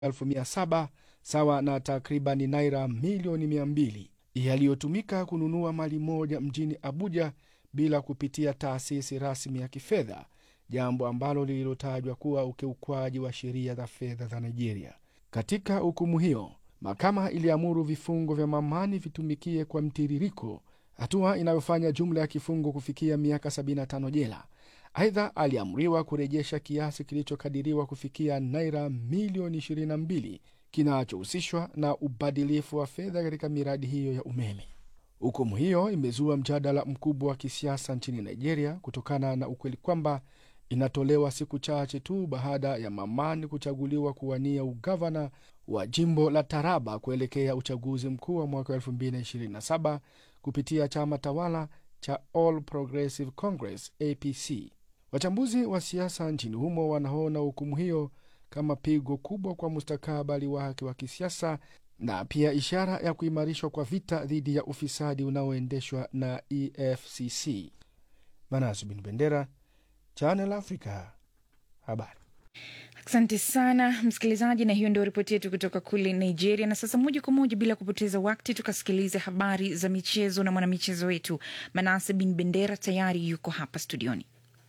elfu mia saba sawa na takribani naira milioni mia mbili yaliyotumika kununua mali moja mjini Abuja bila kupitia taasisi rasmi ya kifedha, jambo ambalo lililotajwa kuwa ukiukwaji wa sheria za fedha za Nigeria. Katika hukumu hiyo, mahakama iliamuru vifungo vya Mamani vitumikie kwa mtiririko, hatua inayofanya jumla ya kifungo kufikia miaka 75 jela. Aidha, aliamriwa kurejesha kiasi kilichokadiriwa kufikia naira milioni 22 kinachohusishwa na ubadilifu wa fedha katika miradi hiyo ya umeme. Hukumu hiyo imezua mjadala mkubwa wa kisiasa nchini Nigeria kutokana na ukweli kwamba inatolewa siku chache tu baada ya Mamani kuchaguliwa kuwania ugavana wa jimbo la Taraba kuelekea uchaguzi mkuu wa mwaka 2027 kupitia chama tawala cha All Progressive Congress APC. Wachambuzi wa siasa nchini humo wanaona hukumu hiyo kama pigo kubwa kwa mustakabali wake wa kisiasa na pia ishara ya kuimarishwa kwa vita dhidi ya ufisadi unaoendeshwa na EFCC. Manasu bin Bendera, Channel Africa, habari. Asante sana msikilizaji, na hiyo ndio ripoti yetu kutoka kule Nigeria. Na sasa moja kwa moja bila kupoteza wakati, tukasikilize habari za michezo na mwanamichezo wetu Manase bin Bendera tayari yuko hapa studioni.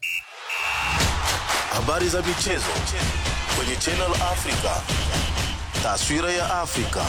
Habari za michezo kwenye Channel Africa, taswira ya Afrika.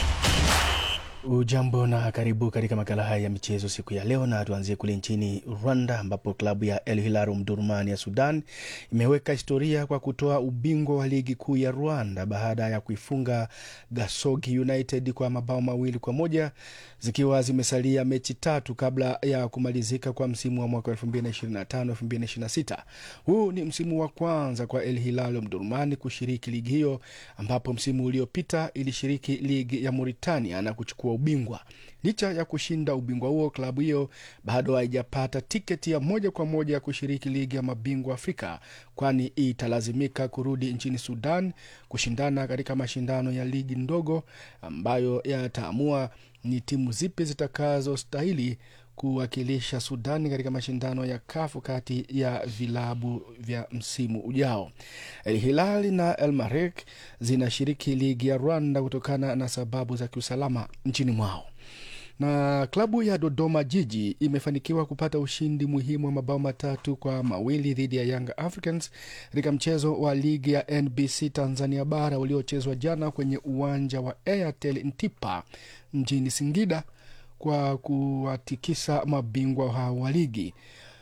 Ujambo na karibu katika makala haya ya michezo siku ya leo, na tuanzie kule nchini Rwanda ambapo klabu ya El Hilal Omdurman ya Sudan imeweka historia kwa kutoa ubingwa wa ligi kuu ya Rwanda baada ya kuifunga Gasogi United kwa mabao mawili kwa moja zikiwa zimesalia mechi tatu kabla ya kumalizika kwa msimu wa mwaka 2025-2026. Huu ni msimu wa kwanza kwa El Hilal Omdurman kushiriki ligi hiyo, ambapo msimu uliopita ilishiriki ligi ya Mauritania na kuchukua ubingwa. Licha ya kushinda ubingwa huo, klabu hiyo bado haijapata tiketi ya moja kwa moja ya kushiriki ligi ya mabingwa Afrika, kwani italazimika kurudi nchini Sudan kushindana katika mashindano ya ligi ndogo ambayo yataamua ni timu zipi zitakazostahili kuwakilisha Sudani katika mashindano ya kafu kati ya vilabu vya msimu ujao. El Hilal na El Marek zinashiriki ligi ya Rwanda kutokana na sababu za kiusalama nchini mwao na klabu ya Dodoma Jiji imefanikiwa kupata ushindi muhimu wa mabao matatu kwa mawili dhidi ya Young Africans katika mchezo wa ligi ya NBC Tanzania bara uliochezwa jana kwenye uwanja wa Airtel Ntipa mjini Singida kwa kuwatikisa mabingwa hao wa ligi.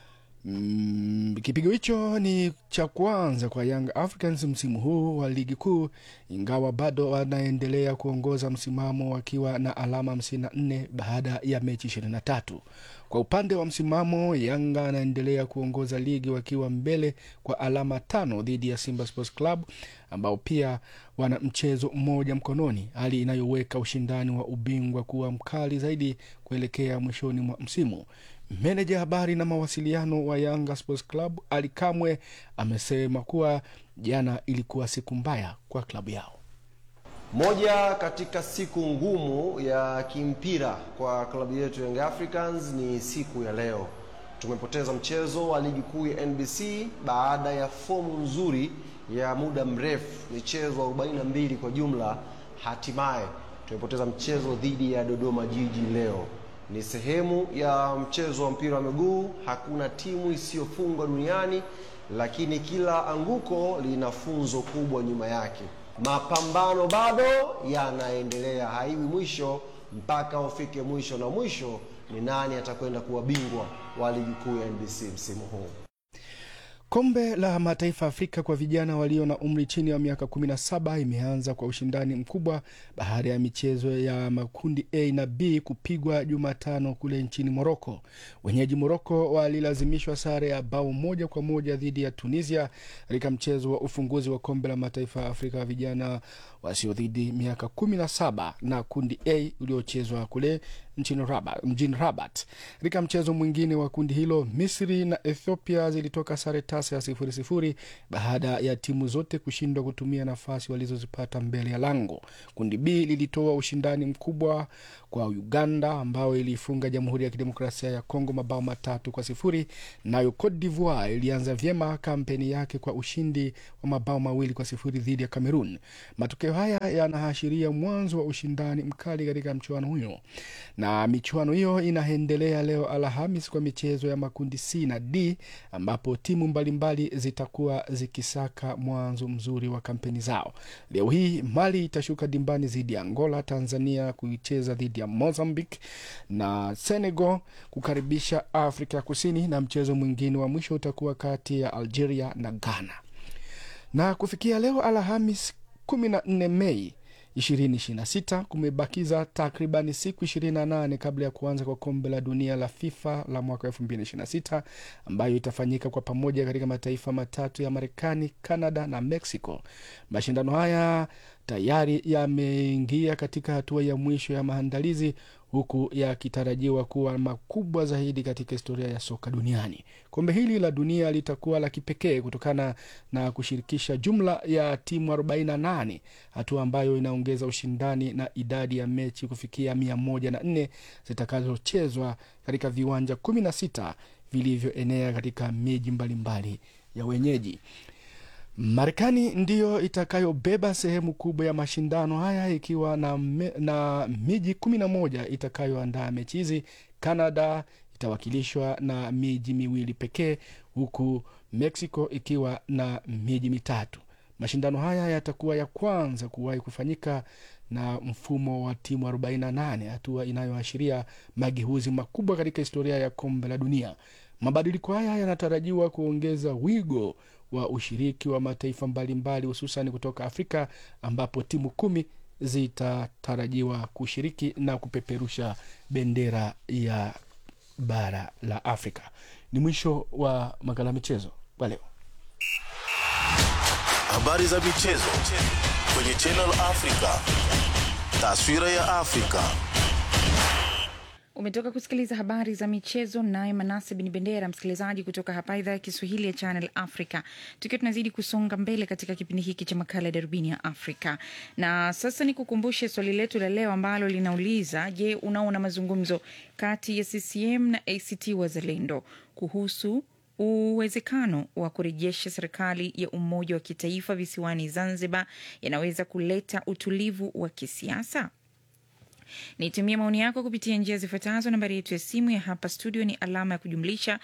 Mm, kipigo hicho ni cha kwanza kwa Young Africans msimu huu wa ligi kuu, ingawa bado wanaendelea kuongoza msimamo wakiwa na alama 54 baada ya mechi 23. Kwa upande wa msimamo, Yanga anaendelea kuongoza ligi wakiwa mbele kwa alama tano dhidi ya Simba Sports Club ambao pia wana mchezo mmoja mkononi, hali inayoweka ushindani wa ubingwa kuwa mkali zaidi kuelekea mwishoni mwa msimu. Meneja habari na mawasiliano wa Yanga Sports Club Ali Kamwe amesema kuwa jana ilikuwa siku mbaya kwa klabu yao. Moja katika siku ngumu ya kimpira kwa klabu yetu Young Africans ni siku ya leo. Tumepoteza mchezo wa ligi kuu ya NBC baada ya fomu nzuri ya muda mrefu, michezo 42 kwa jumla. Hatimaye tumepoteza mchezo dhidi ya Dodoma Jiji leo. Ni sehemu ya mchezo wa mpira wa miguu. Hakuna timu isiyofungwa duniani, lakini kila anguko lina funzo kubwa nyuma yake. Mapambano bado yanaendelea, haiwi mwisho mpaka ufike mwisho, na mwisho ni nani atakwenda kuwa bingwa wa ligi kuu ya NBC msimu huu. Kombe la Mataifa Afrika kwa vijana walio na umri chini ya miaka 17 imeanza kwa ushindani mkubwa baada ya michezo ya makundi A na B kupigwa Jumatano kule nchini Moroko. Wenyeji Moroko walilazimishwa sare ya bao moja kwa moja dhidi ya Tunisia katika mchezo wa ufunguzi wa Kombe la Mataifa ya Afrika ya vijana wasiozidi miaka 17 na kundi A uliochezwa kule nchini Rabat, mjini Rabat. Katika mchezo mwingine wa kundi hilo, Misri na Ethiopia zilitoka sare tasa ya sifuri sifuri baada ya timu zote kushindwa kutumia nafasi walizozipata mbele ya lango. Kundi B lilitoa ushindani mkubwa kwa Uganda ambao iliifunga Jamhuri ya Kidemokrasia ya Kongo mabao matatu kwa sifuri. Nayo Cote d'Ivoire ilianza vyema kampeni yake kwa ushindi wa mabao mawili kwa sifuri dhidi ya Cameroon. Matokeo haya yanaashiria mwanzo wa ushindani mkali katika mchuano huyo, na michuano hiyo inaendelea leo Alhamis kwa michezo ya makundi C na D ambapo timu mbalimbali zitakuwa zikisaka mwanzo mzuri wa kampeni zao. Leo hii Mali itashuka dimbani dhidi ya Angola, Tanzania kuicheza dhidi ya Mozambique na Senegal kukaribisha Afrika ya Kusini, na mchezo mwingine wa mwisho utakuwa kati ya Algeria na Ghana. Na kufikia leo Alhamis 14 Mei 2026 kumebakiza takribani siku 28 kabla ya kuanza kwa kombe la dunia la FIFA la mwaka 2026 ambayo itafanyika kwa pamoja katika mataifa matatu ya Marekani, Canada na Mexico. Mashindano haya tayari yameingia katika hatua ya mwisho ya maandalizi huku yakitarajiwa kuwa makubwa zaidi katika historia ya soka duniani. Kombe hili la dunia litakuwa la kipekee kutokana na kushirikisha jumla ya timu 48, hatua ambayo inaongeza ushindani na idadi ya mechi kufikia 104 zitakazochezwa katika viwanja 16 vilivyoenea katika miji mbalimbali ya wenyeji. Marekani ndiyo itakayobeba sehemu kubwa ya mashindano haya ikiwa na, me, na miji kumi na moja itakayoandaa mechi hizi. Canada itawakilishwa na miji miwili pekee huku Mexico ikiwa na miji mitatu. Mashindano haya yatakuwa ya kwanza kuwahi kufanyika na mfumo wa timu 48, hatua inayoashiria mageuzi makubwa katika historia ya kombe la dunia. Mabadiliko haya yanatarajiwa kuongeza wigo wa ushiriki wa mataifa mbalimbali hususan kutoka Afrika ambapo timu kumi zitatarajiwa kushiriki na kupeperusha bendera ya bara la Afrika. Ni mwisho wa makala michezo kwa leo. Habari za michezo kwenye Channel Africa. Taswira ya Afrika. Umetoka kusikiliza habari za michezo naye Manase Bin Bendera, msikilizaji kutoka hapa idhaa ya Kiswahili ya Channel Africa, tukiwa tunazidi kusonga mbele katika kipindi hiki cha makala ya darubini ya Afrika. Na sasa ni kukumbushe swali letu la leo ambalo linauliza, je, unaona mazungumzo kati ya CCM na ACT Wazalendo kuhusu uwezekano wa kurejesha serikali ya umoja wa kitaifa visiwani Zanzibar yanaweza kuleta utulivu wa kisiasa? Nitumie maoni yako kupitia njia zifuatazo. Nambari yetu ya simu ya hapa studio ni alama ya kujumlisha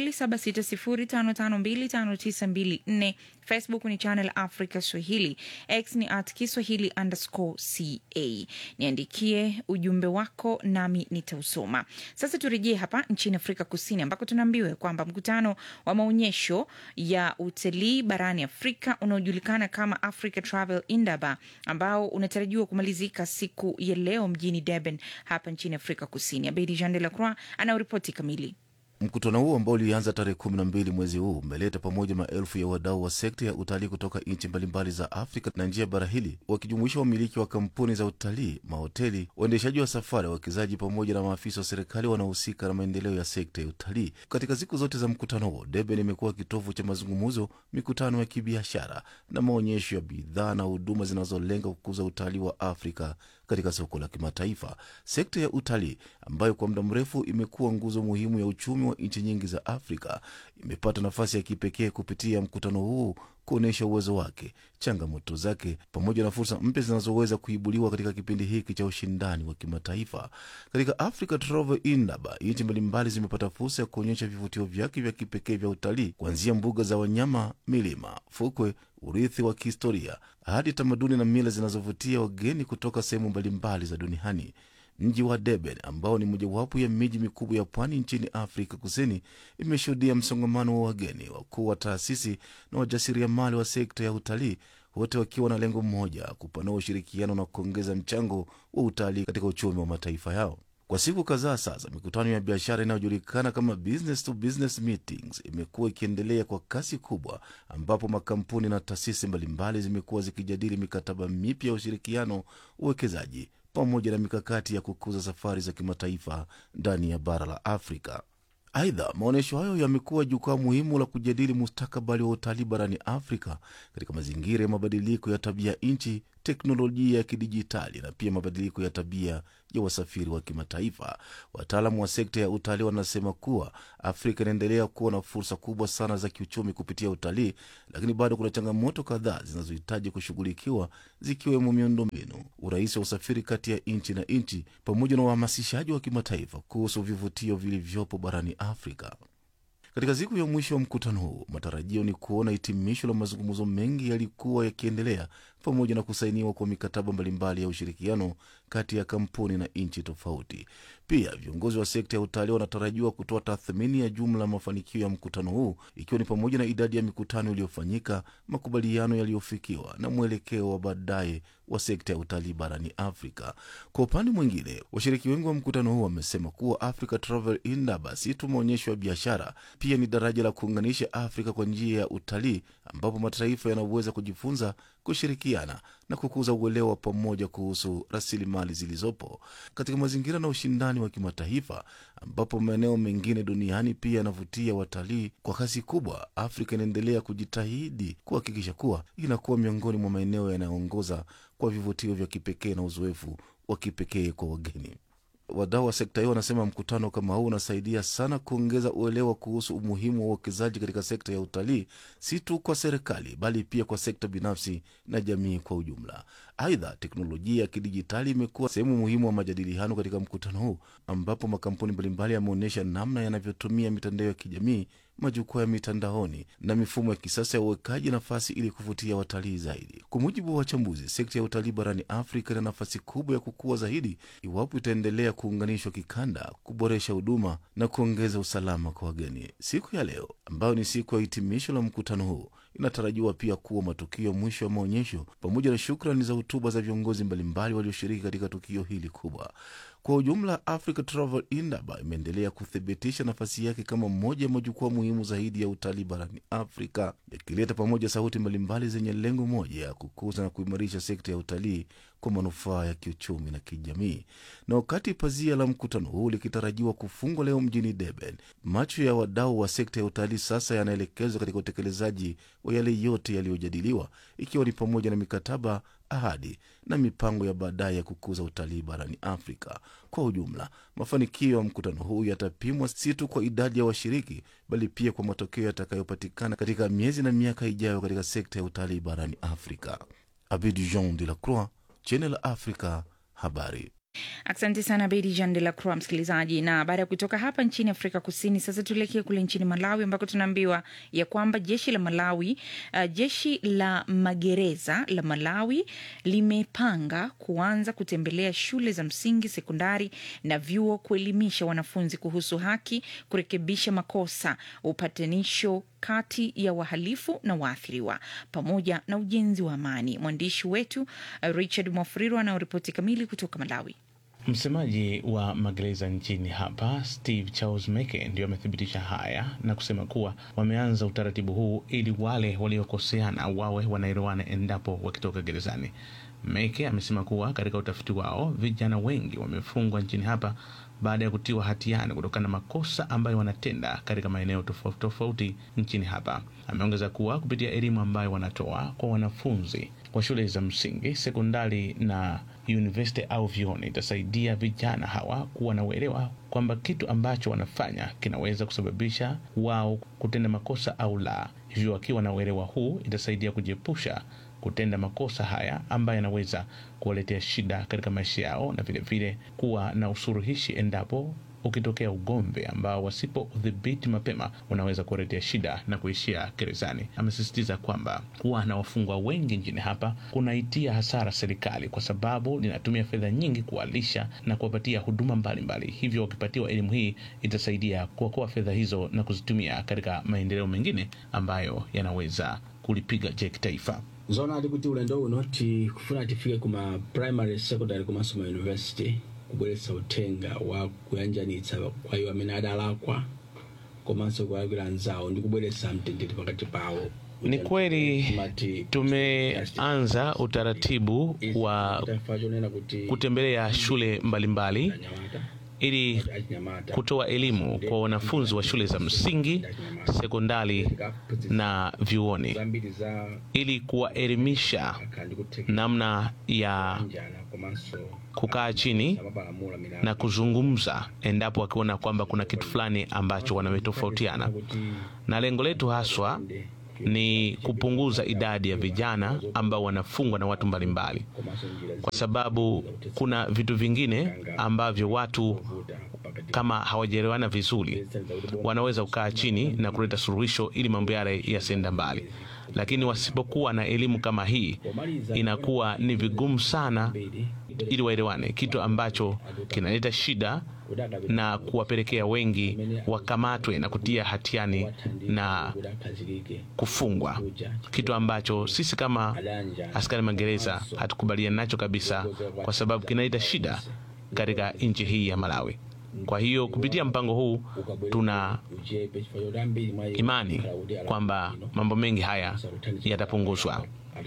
2760552594. Facebook ni Channel Africa Swahili, X ni at Kiswahili underscore ca. Niandikie ujumbe wako nami nitausoma. Sasa turejee hapa nchini Afrika Kusini ambako tunaambiwa kwamba mkutano wa maonyesho ya utalii barani Afrika unaojulikana kama Africa Travel Indaba ambao unatarajiwa kumalizika siku ya leo mjini Durban hapa nchini Afrika Kusini. Abedi Jean de la Croix anaoripoti kamili. Mkutano huo ambao ulianza tarehe kumi na mbili mwezi huu umeleta pamoja maelfu ya wadau wa sekta ya utalii kutoka nchi mbalimbali za Afrika na nje ya bara hili, wakijumuisha wamiliki wa kampuni za utalii, mahoteli, waendeshaji wa safari, wawekezaji pamoja na maafisa wa serikali wanaohusika na maendeleo ya sekta ya utalii. Katika siku zote za mkutano huo, Durban imekuwa kitovu cha mazungumzo, mikutano ya kibiashara na maonyesho ya bidhaa na huduma zinazolenga kukuza utalii wa Afrika katika soko la kimataifa. Sekta ya utalii ambayo kwa muda mrefu imekuwa nguzo muhimu ya uchumi wa nchi nyingi za Afrika imepata nafasi ya kipekee kupitia mkutano huu kuonyesha uwezo wake, changamoto zake, pamoja na fursa mpya zinazoweza kuibuliwa katika kipindi hiki cha ushindani wa kimataifa. Katika Africa Travel Indaba, nchi mbalimbali zimepata fursa ya kuonyesha vivutio vyake vya kipekee vya utalii, kuanzia mbuga za wanyama, milima, fukwe, urithi wa kihistoria hadi tamaduni na mila zinazovutia wageni kutoka sehemu mbalimbali za duniani. Mji wa Durban ambao ni mojawapo ya miji mikubwa ya pwani nchini Afrika Kusini imeshuhudia msongamano wa wageni, wakuu wa taasisi na wajasiriamali wa sekta ya utalii, wote wakiwa na lengo moja, kupanua ushirikiano na kuongeza mchango wa utalii katika uchumi wa mataifa yao. Kwa siku kadhaa sasa, mikutano ya biashara inayojulikana kama business to business meetings imekuwa ikiendelea kwa kasi kubwa, ambapo makampuni na taasisi mbalimbali zimekuwa zikijadili mikataba mipya ya ushirikiano, uwekezaji, pamoja na mikakati ya kukuza safari za kimataifa ndani ya bara la Afrika. Aidha, maonyesho hayo yamekuwa jukwaa muhimu la kujadili mustakabali wa utalii barani Afrika katika mazingira ya mabadiliko ya tabia nchi, teknolojia ya kidijitali na pia mabadiliko ya tabia ya wasafiri wa kimataifa. Wataalamu wa sekta ya utalii wanasema kuwa Afrika inaendelea kuwa na fursa kubwa sana za kiuchumi kupitia utalii, lakini bado kuna changamoto kadhaa zinazohitaji kushughulikiwa, zikiwemo miundombinu, urahisi wa usafiri kati ya nchi na nchi, pamoja na uhamasishaji wa kimataifa kuhusu vivutio vilivyopo barani Afrika. Katika siku ya mwisho wa mkutano huu, matarajio ni kuona hitimisho la mazungumzo mengi yalikuwa yakiendelea pamoja na kusainiwa kwa mikataba mbalimbali ya ushirikiano kati ya kampuni na nchi tofauti. Pia viongozi wa sekta ya utalii wanatarajiwa kutoa tathmini ya jumla ya mafanikio ya mkutano huu, ikiwa ni pamoja na idadi ya mikutano iliyofanyika, makubaliano yaliyofikiwa na mwelekeo wa baadaye wa sekta ya utalii barani Afrika. Kwa upande mwingine, washiriki wengi wa mkutano huu wamesema kuwa Africa Travel Indaba si tu maonyesho ya biashara, pia ni daraja la kuunganisha Afrika kwa njia ya utalii, ambapo mataifa yanaweza kujifunza kushirikiana na kukuza uelewa wa pamoja kuhusu rasilimali zilizopo katika mazingira na ushindani wa kimataifa, ambapo maeneo mengine duniani pia yanavutia watalii kwa kasi kubwa. Afrika inaendelea kujitahidi kuhakikisha kuwa inakuwa miongoni mwa maeneo yanayoongoza kwa vivutio vya kipekee na uzoefu wa kipekee kwa wageni. Wadau wa sekta hiyo wanasema mkutano kama huu unasaidia sana kuongeza uelewa kuhusu umuhimu wa uwekezaji katika sekta ya utalii, si tu kwa serikali, bali pia kwa sekta binafsi na jamii kwa ujumla. Aidha, teknolojia ya kidijitali imekuwa sehemu muhimu wa majadiliano katika mkutano huu, ambapo makampuni mbalimbali yameonyesha namna yanavyotumia mitandao ya kijamii majukwaa ya mitandaoni na mifumo ya kisasa ya uwekaji nafasi ili kuvutia watalii zaidi. Kwa mujibu wa wachambuzi, sekta ya utalii barani Afrika ina nafasi kubwa ya kukua zaidi iwapo itaendelea kuunganishwa kikanda, kuboresha huduma na kuongeza usalama kwa wageni. Siku ya leo ambayo ni siku ya hitimisho la mkutano huu inatarajiwa pia kuwa matukio mwisho ya maonyesho pamoja na shukrani za hotuba za viongozi mbalimbali walioshiriki katika tukio hili kubwa. Kwa ujumla, Africa Travel Indaba imeendelea kuthibitisha nafasi yake kama moja ya majukwaa muhimu zaidi ya utalii barani Afrika, yakileta pamoja sauti mbalimbali zenye lengo moja ya kukuza na kuimarisha sekta ya utalii kwa manufaa ya kiuchumi na kijamii. Na wakati pazia la mkutano huu likitarajiwa kufungwa leo mjini Durban, macho ya wadau wa sekta ya utalii sasa yanaelekezwa katika utekelezaji wa yale yote yaliyojadiliwa, ikiwa ni pamoja na mikataba, ahadi na mipango ya baadaye ya kukuza utalii barani Afrika. Kwa ujumla, mafanikio ya mkutano huu yatapimwa si tu kwa idadi ya washiriki, bali pia kwa matokeo yatakayopatikana katika miezi na miaka ijayo katika sekta ya utalii barani Afrika. Abidi Jean de la Croix, Channel Africa, habari. Asante sana Bedi Jean de la Croix, msikilizaji. Na baada ya kutoka hapa nchini Afrika Kusini, sasa tuelekee kule nchini Malawi ambako tunaambiwa ya kwamba jeshi la Malawi, uh, jeshi la magereza la Malawi limepanga kuanza kutembelea shule za msingi, sekondari na vyuo kuelimisha wanafunzi kuhusu haki, kurekebisha makosa, upatanisho kati ya wahalifu na waathiriwa pamoja na ujenzi wa amani. Mwandishi wetu uh, Richard Mwafuriro anaoripoti kamili kutoka Malawi. Msemaji wa magereza nchini hapa Steve Charles Meke ndio amethibitisha haya na kusema kuwa wameanza utaratibu huu ili wale waliokoseana wawe wanaelewana endapo wakitoka gerezani. Meke amesema kuwa katika utafiti wao vijana wengi wamefungwa nchini hapa baada ya kutiwa hatiani kutokana na makosa ambayo wanatenda katika maeneo tofauti tofauti nchini hapa. Ameongeza kuwa kupitia elimu ambayo wanatoa kwa wanafunzi kwa shule za msingi, sekondari na university au vyuoni itasaidia vijana hawa kuwa na uelewa kwamba kitu ambacho wanafanya kinaweza kusababisha wao kutenda makosa au la. Hivyo wakiwa na uelewa huu itasaidia kujiepusha kutenda makosa haya ambayo yanaweza kuwaletea shida katika maisha yao, na vilevile vile kuwa na usuluhishi endapo ukitokea ugomvi ambao wasipo udhibiti mapema unaweza kuwaletea shida na kuishia gerezani. Amesisitiza kwamba kuwa na wafungwa wengi nchini hapa kunaitia hasara serikali, kwa sababu linatumia fedha nyingi kuwalisha na kuwapatia huduma mbalimbali mbali. Hivyo wakipatiwa elimu hii itasaidia kuokoa fedha hizo na kuzitumia katika maendeleo mengine ambayo yanaweza kulipiga jeki taifa. zona ali kuti ulendo uno tikufuna tifike kuma primary secondary komanso ma university kubweretsa uthenga wa kuyanjanitsa kwa iwo amene adalakwa komanso kuwawira anzawo ndi kubweretsa mtendere pakati pawo Ni kweli tumeanza utaratibu wa kutembelea shule mbalimbali mbali, ili kutoa elimu kwa wanafunzi wa shule za msingi, sekondari na vyuoni, ili kuwaelimisha namna ya kukaa chini na kuzungumza endapo wakiona kwamba kuna kitu fulani ambacho wanametofautiana, na lengo letu haswa ni kupunguza idadi ya vijana ambao wanafungwa na watu mbalimbali, kwa sababu kuna vitu vingine ambavyo watu kama hawajaelewana vizuri wanaweza kukaa chini na kuleta suluhisho ili mambo yale yasienda mbali, lakini wasipokuwa na elimu kama hii inakuwa ni vigumu sana ili waelewane, kitu ambacho kinaleta shida na kuwapelekea wengi wakamatwe na kutia hatiani na kufungwa, kitu ambacho sisi kama askari magereza hatukubaliani nacho kabisa, kwa sababu kinaleta shida katika nchi hii ya Malawi. Kwa hiyo kupitia mpango huu tuna imani kwamba mambo mengi haya yatapunguzwa.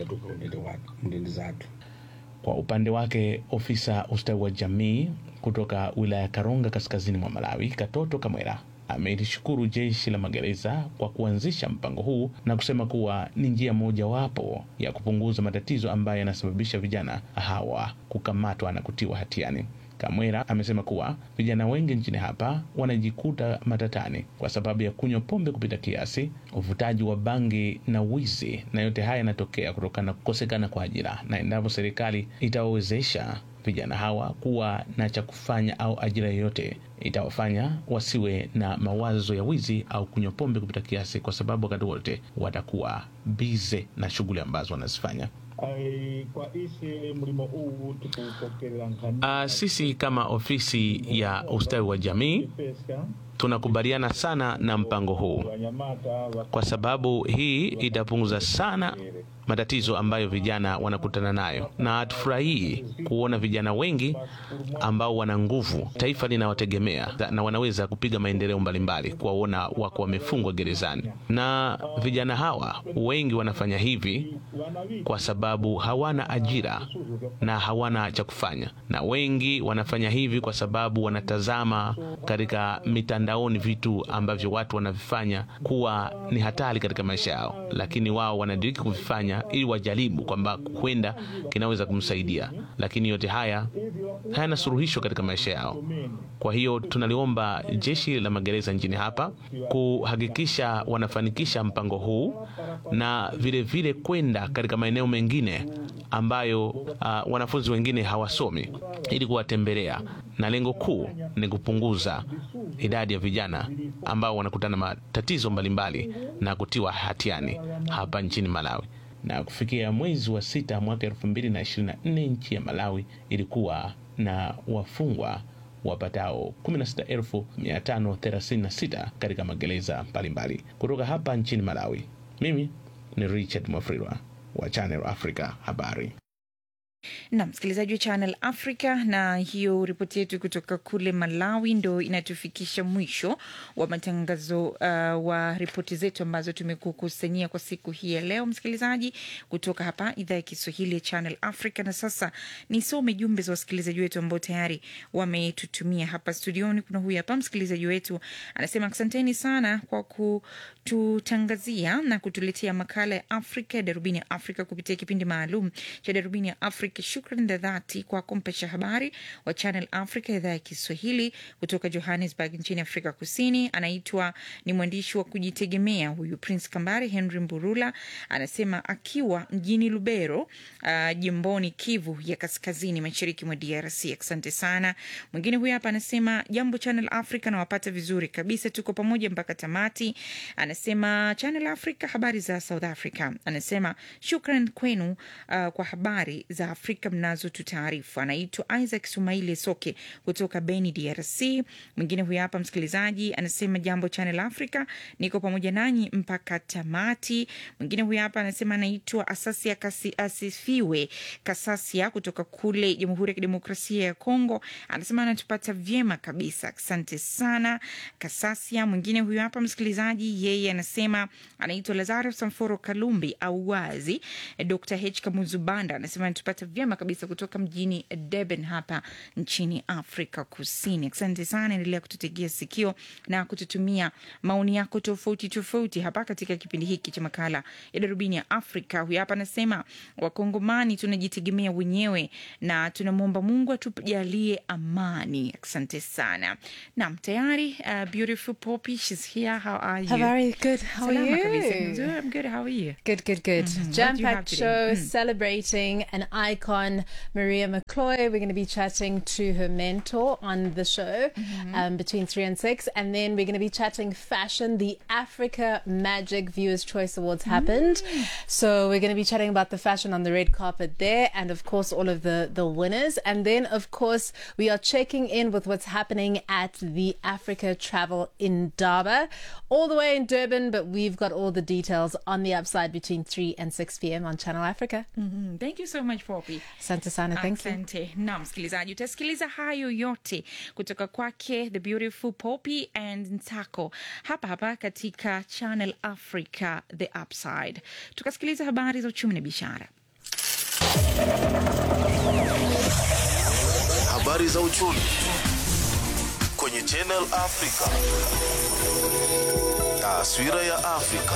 Kwa upande wake, ofisa ustawi wa jamii kutoka wilaya ya Karonga kaskazini mwa Malawi, Katoto Kamwera amelishukuru jeshi la magereza kwa kuanzisha mpango huu na kusema kuwa ni njia mojawapo ya kupunguza matatizo ambayo yanasababisha vijana hawa kukamatwa na kutiwa hatiani. Kamwera amesema kuwa vijana wengi nchini hapa wanajikuta matatani kwa sababu ya kunywa pombe kupita kiasi, uvutaji wa bangi na wizi, na yote haya yanatokea kutokana na kukosekana kwa ajira, na endapo serikali itawawezesha vijana hawa kuwa na cha kufanya au ajira yoyote itawafanya wasiwe na mawazo ya wizi au kunywa pombe kupita kiasi, kwa sababu wakati wote watakuwa bize na shughuli ambazo wanazifanya. Uh, sisi kama ofisi ya ustawi wa jamii tunakubaliana sana na mpango huu kwa sababu hii itapunguza sana matatizo ambayo vijana wanakutana nayo, na hatufurahii kuona vijana wengi ambao wana nguvu, taifa linawategemea na wanaweza kupiga maendeleo mbalimbali, kuwaona wako wamefungwa gerezani. Na vijana hawa wengi wanafanya hivi kwa sababu hawana ajira na hawana cha kufanya, na wengi wanafanya hivi kwa sababu wanatazama katika mitandaoni vitu ambavyo watu wanavifanya kuwa ni hatari katika maisha yao, lakini wao wanadiriki kuvifanya ili wajaribu kwamba huenda kinaweza kumsaidia, lakini yote haya hayana suluhisho katika maisha yao. Kwa hiyo tunaliomba jeshi la magereza nchini hapa kuhakikisha wanafanikisha mpango huu na vilevile kwenda katika maeneo mengine ambayo uh, wanafunzi wengine hawasomi ili kuwatembelea, na lengo kuu ni kupunguza idadi ya vijana ambao wanakutana matatizo mbalimbali na kutiwa hatiani hapa nchini Malawi na kufikia mwezi wa sita mwaka elfu mbili na ishirini na nne nchi ya Malawi ilikuwa na wafungwa wapatao 16536 katika magereza mbalimbali. Kutoka hapa nchini Malawi, mimi ni Richard Mwafrirwa wa Channel Africa habari na msikilizaji wa Channel Africa, na hiyo ripoti yetu kutoka kule Malawi ndo inatufikisha mwisho wa matangazo uh, wa ripoti zetu ambazo tumekukusanyia kwa siku hii ya leo, msikilizaji, kutoka hapa idhaa ya Kiswahili ya Channel Africa. Na sasa nisome jumbe za wasikilizaji wetu ambao tayari wametutumia hapa studioni. Kuna huyu hapa msikilizaji wetu anasema, asanteni sana kwa kututangazia na kutuletea makala ya Afrika ya Darubini ya Afrika kupitia kipindi maalum cha Darubini ya Afrika. Shukran za dhati kwa kumpesha habari wa Channel Africa idhaa ya Kiswahili kutoka Johannesburg nchini Afrika Kusini. Anaitwa ni mwandishi wa kujitegemea huyu Prince Kambare Henry Mburula, anasema akiwa mjini Lubero, uh, jimboni Kivu ya kaskazini mashariki mwa DRC. Asante sana. Mwingine huyu hapa anasema jambo Channel Africa, nawapata vizuri kabisa, tuko pamoja mpaka tamati. Anasema Channel Africa, habari za South Africa. Anasema shukran kwenu uh, kwa habari za Afrika mnazotutaarifu. Anaitwa Isaac Sumaili Soke kutoka Beni, DRC. Mwingine huyu hapa msikilizaji anasema jambo Channel Africa, niko pamoja nanyi mpaka tamati. Mwingine huyu hapa anasema anaitwa Asasia Kasi, Asifiwe Kasasia kutoka kule Jamhuri ya Kidemokrasia ya Kongo, anasema anatupata vyema kabisa, asante sana Kasasia. Mwingine huyu hapa msikilizaji, yeye anasema anaitwa Lazaro Samforo Kalumbi au wazi Dr H Kamuzubanda anasema anatupata vyema kabisa kutoka mjini Durban hapa nchini Afrika Kusini. Asante sana, endelea kututegea sikio na kututumia maoni yako tofauti tofauti hapa katika kipindi hiki cha makala ya darubini ya Afrika. Huyu hapa anasema Wakongomani tunajitegemea wenyewe na tunamwomba Mungu atujalie amani. Asante sana. Naam, tayari uh, beautiful Poppy, she's here. How are you? Very good. How are Salama you? kabisa. Nzuri, I'm good. How are you? Good, good, good. Mhm. What do Jam you have packed today? show Mm. celebrating an icon, Maria McCloy. We're going to be chatting to her mentor on the show um, between three and six. And then we're going to be chatting fashion. The Africa Magic Viewers' Choice Awards happened. So we're going to be chatting about the fashion on the red carpet there and, of course, all of the, the winners. And then, of course, we are checking in with what's happening at the Africa Travel in Daba, all the way in Durban. But we've got all the details on the upside between 3 and 6 p.m. on Channel Africa. Mhm. Thank you so much Poppy. Asante sana. Thank you. Asante. Na msikilizaji, utasikiliza hayo yote kutoka kwake the beautiful Poppy and Ntako hapa hapa katika Channel Africa the Upside. Tukasikiliza habari za uchumi na biashara. Habari za uchumi kwenye Channel Africa. Taswira ya Afrika.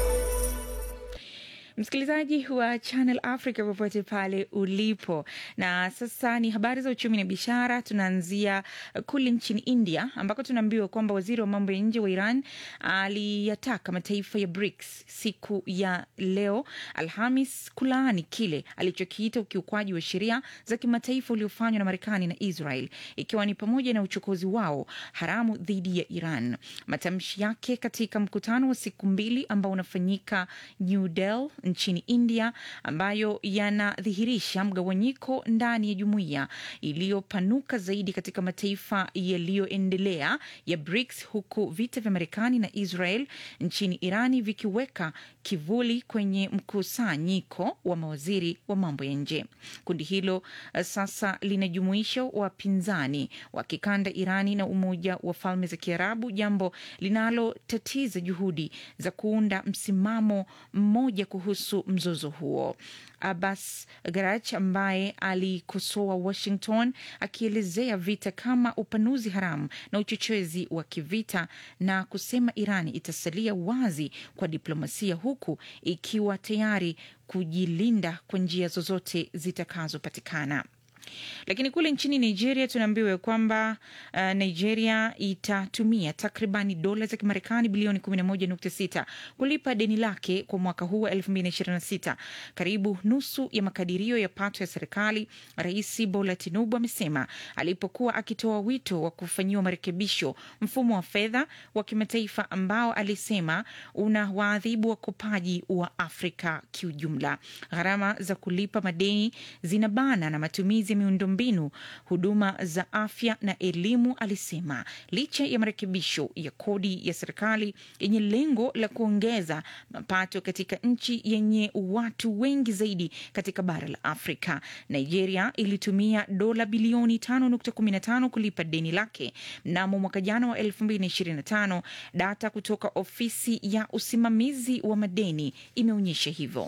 msikilizaji wa Channel Africa popote pale ulipo. Na sasa ni habari za uchumi na biashara. Tunaanzia uh, kule nchini India ambako tunaambiwa kwamba waziri wa mambo ya nje wa Iran aliyataka mataifa ya BRICS siku ya leo Alhamis kulaani kile alichokiita ukiukwaji wa sheria za kimataifa uliofanywa na Marekani na Israel, ikiwa ni pamoja na uchokozi wao haramu dhidi ya Iran. Matamshi yake katika mkutano wa siku mbili ambao unafanyika New Delhi nchini India, ambayo yanadhihirisha mgawanyiko ndani ya jumuiya iliyopanuka zaidi katika mataifa yaliyoendelea ya BRICS, huku vita vya Marekani na Israel nchini Irani vikiweka kivuli kwenye mkusanyiko wa mawaziri wa mambo ya nje. Kundi hilo uh, sasa linajumuisha wapinzani wa kikanda Irani na Umoja wa Falme za Kiarabu, jambo linalotatiza juhudi za kuunda msimamo mmoja kuhusu mzozo huo. Abbas Garach ambaye alikosoa Washington akielezea vita kama upanuzi haramu na uchochezi wa kivita na kusema Irani itasalia wazi kwa diplomasia huku ikiwa tayari kujilinda kwa njia zozote zitakazopatikana. Lakini kule nchini Nigeria tunaambiwa kwamba uh, Nigeria itatumia takribani dola za Kimarekani bilioni 11.6 kulipa deni lake kwa mwaka huu wa 2026, karibu nusu ya makadirio ya pato ya serikali. Rais Bola Tinubu amesema alipokuwa akitoa wito wa kufanyiwa marekebisho mfumo wa fedha wa kimataifa ambao alisema una waadhibu wakopaji wa Afrika kiujumla. Gharama za kulipa madeni zinabana na matumizi ya miundombinu, huduma za afya na elimu, alisema. Licha ya marekebisho ya kodi ya serikali yenye lengo la kuongeza mapato katika nchi yenye watu wengi zaidi katika bara la Afrika, Nigeria ilitumia dola bilioni 5.15 kulipa deni lake mnamo mwaka jana wa 2025. Data kutoka ofisi ya usimamizi wa madeni imeonyesha hivyo.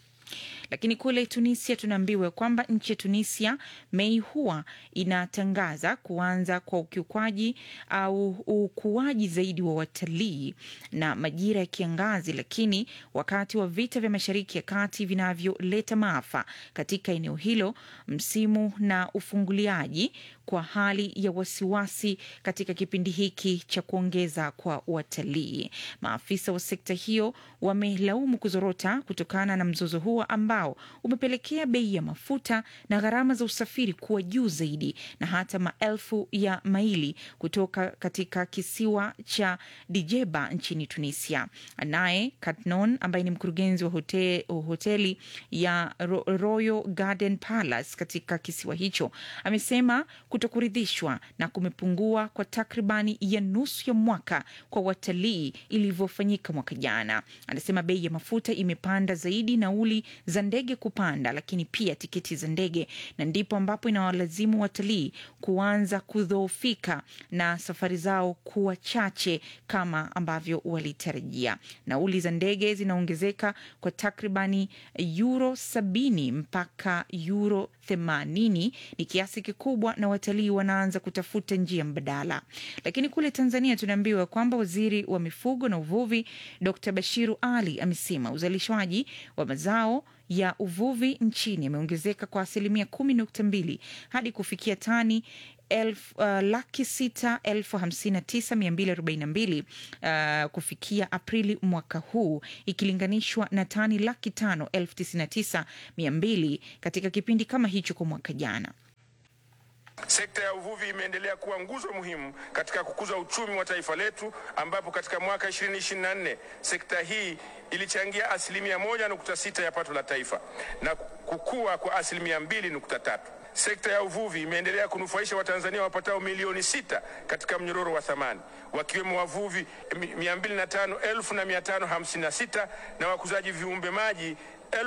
Lakini kule Tunisia tunaambiwa kwamba nchi ya Tunisia Mei huwa inatangaza kuanza kwa ukiukwaji au ukuaji zaidi wa watalii na majira ya kiangazi, lakini wakati wa vita vya Mashariki ya Kati vinavyoleta maafa katika eneo hilo, msimu na ufunguliaji kwa hali ya wasiwasi katika kipindi hiki cha kuongeza kwa watalii. Maafisa wa sekta hiyo wamelaumu kuzorota kutokana na mzozo huo ambao umepelekea bei ya mafuta na gharama za usafiri kuwa juu zaidi na hata maelfu ya maili kutoka katika kisiwa cha Dijeba nchini Tunisia. Naye Katnon ambaye ni mkurugenzi wa hote, hoteli ya Ro, Royal Garden Palace katika kisiwa hicho amesema kutokuridhishwa na kumepungua kwa takribani ya nusu ya mwaka kwa watalii ilivyofanyika mwaka jana. Anasema bei ya mafuta imepanda zaidi, nauli za ndege kupanda, lakini pia tiketi za ndege, na ndipo ambapo inawalazimu watalii kuanza kudhoofika na safari zao kuwa chache kama ambavyo walitarajia. Nauli za ndege zinaongezeka kwa takribani euro sabini mpaka euro themanini ni kiasi kikubwa, na watalii wanaanza kutafuta njia mbadala. Lakini kule Tanzania tunaambiwa kwamba waziri wa mifugo na uvuvi Dr Bashiru Ali amesema uzalishaji wa mazao ya uvuvi nchini yameongezeka kwa asilimia kumi nukta mbili hadi kufikia tani elfu, uh, laki sita elfu hamsini na tisa mia mbili arobaini na mbili uh, kufikia Aprili mwaka huu ikilinganishwa na tani laki tano elfu tisini na tisa mia mbili katika kipindi kama hicho kwa mwaka jana. Sekta ya uvuvi imeendelea kuwa nguzo muhimu katika kukuza uchumi wa taifa letu, ambapo katika mwaka 2024 sekta hii ilichangia asilimia moja nukta sita ya pato la taifa na kukua kwa asilimia mbili nukta tatu. Sekta ya uvuvi imeendelea kunufaisha Watanzania wapatao milioni sita katika mnyororo wa thamani wakiwemo wavuvi 205,556 na wakuzaji viumbe maji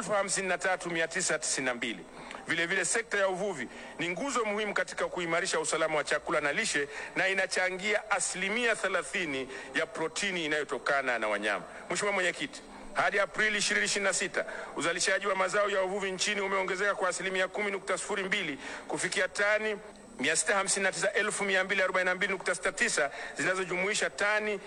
53992. Vilevile, sekta ya uvuvi ni nguzo muhimu katika kuimarisha usalama wa chakula na lishe na inachangia asilimia 30 ya protini inayotokana na wanyama. Mheshimiwa Mwenyekiti, hadi Aprili 2026 uzalishaji wa mazao ya uvuvi nchini umeongezeka kwa asilimia 10.02 kufikia tani 659,242.69 zinazojumuisha tani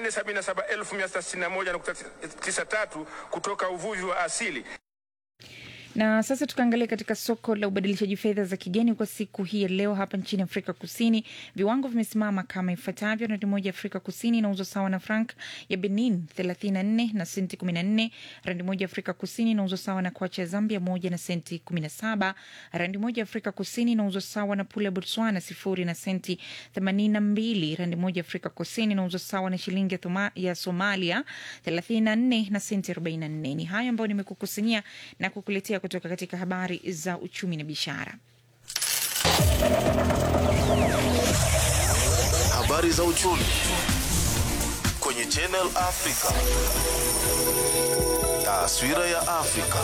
477,661.93 kutoka uvuvi wa asili. Na sasa tukaangalia katika soko la ubadilishaji fedha za kigeni kwa siku hii ya leo hapa nchini Afrika Kusini, viwango vimesimama kama ifuatavyo: randi moja ya Afrika Kusini inauzwa sawa na frank ya Benin 34 na senti 14. Randi moja ya Afrika Kusini inauzwa sawa na kwacha ya Zambia moja na senti 17. Randi moja ya Afrika Kusini inauzwa sawa na pula ya Botswana sifuri na senti 82. Randi moja ya Afrika Kusini inauzwa sawa na shilingi ya, thoma, ya Somalia 34 na senti 44. Ni hayo ambayo nimekukusanyia na kukuletea kutoka katika habari za uchumi na biashara. Habari za uchumi kwenye Channel Africa. Taswira ya Afrika.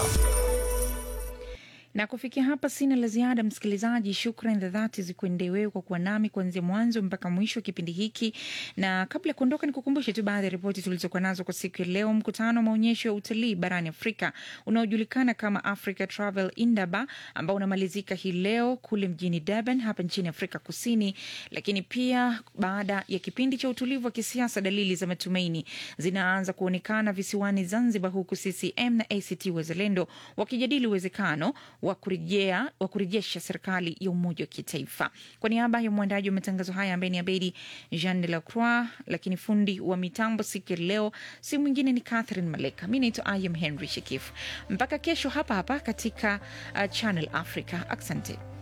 na kufikia hapa sina la ziada msikilizaji shukran za dhati zikuendee wewe kwa kuwa nami kuanzia mwanzo mpaka mwisho wa kipindi hiki na kabla ya kuondoka nikukumbushe tu baadhi ya ripoti tulizokuwa nazo kwa siku ya leo mkutano wa maonyesho ya utalii barani afrika unaojulikana kama africa travel indaba ambao unamalizika hii leo kule mjini durban hapa nchini afrika kusini lakini pia baada ya kipindi cha utulivu wa kisiasa dalili za matumaini zinaanza kuonekana visiwani zanzibar huku ccm na act wazalendo wakijadili uwezekano wa kurejea wa kurejesha serikali ya umoja wa kitaifa. Kwa niaba ya mwandaji wa matangazo haya ambaye ni Abedi Jean de la Croix, lakini fundi wa mitambo siku ya leo si mwingine ni Catherine Maleka. Mi naitwa Ayam Henry Shekif. Mpaka kesho hapa hapa katika uh, Channel Africa. Asante.